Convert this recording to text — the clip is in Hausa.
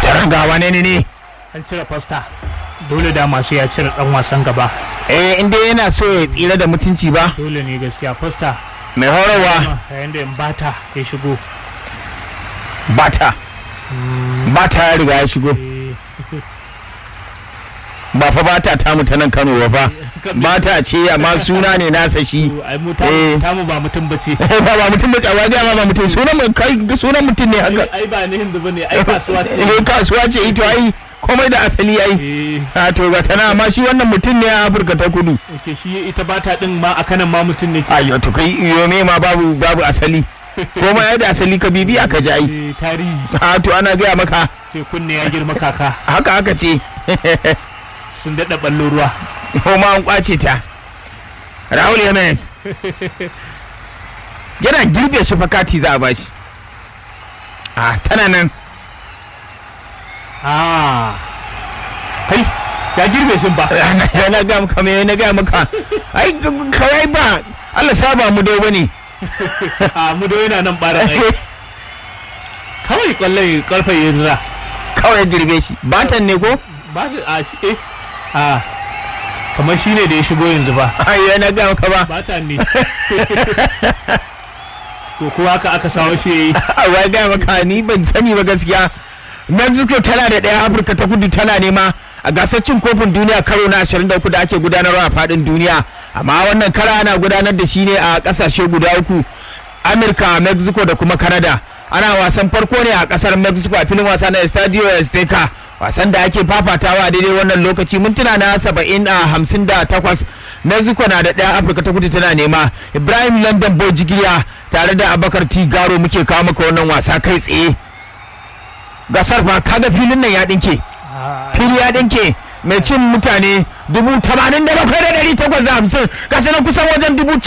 tara ga wane ne ne an cire fasta dole da masu ya cire dan wasan gaba eh inda yana so ya tsira da mutunci ba dole ne gaskiya fasta mai horarwa yayin da bata ya shigo bata bata ya riga ya shigo Eh, ba fa bata ta mu ta nan Kano ba fa bata ce amma suna ne nasa shi ai mu Eh. tamu tamu ba mutum bace ba ba mutum da kawa ga ba mutum sunan mu kai sunan mutum ne haka ai ba ne hindu bane ai kasuwa ce eh kasuwa ce ito ai komai da asali ai eh a to ga tana amma shi wannan mutum ne a Afirka ta Kudu ke shi ita bata din ma a kanan ma mutum ne ke ayo to kai iyo me ma babu babu asali komai ai da asali ka bibi aka ji ai Eh, tarihi a to ana gaya maka sai kunne ya girma kaka haka aka ce sun daɗa ballo ruwa ko ma an kwace ta Raul Jimenez yana girbe shi fakati za a bashi a tana nan ah kai ya girbe shi ba yana ga maka me na ga maka ai kawai ba Allah saba mu dai bane a mu da yana nan bara ai kawai kwallon karfe ya zira kawai girbe shi batan ne ko ba shi a shi eh a kamar shi ne da ya shigo yanzu ba ai yana ga maka ba ba ta ne to ko haka aka sawo shi yayi a wai ga maka ni ban sani ba gaskiya Mexico tana da ɗaya Afirka ta kudu tana nema a gasar cin kofin duniya karo na 23 da ake gudanarwa a faɗin duniya amma wannan kara ana gudanar da shi ne a ƙasashe guda uku Amurka Mexico da kuma Canada ana wasan farko ne a ƙasar Mexico a filin wasa na Estadio Azteca wasan da ake fafatawa daidai wannan lokaci mintuna na 70 a 58 Mexico na da ɗaya Afirka ta kudu tana nema Ibrahim London Bojigiya tare da Abakar Tigaro muke kawo maka wannan wasa kai tsaye gasar fa kaga filin nan ya dinke fili ya dinke mai cin mutane dubu tamanin da bakwai da dari takwas da hamsin gasa na kusan wajen dubu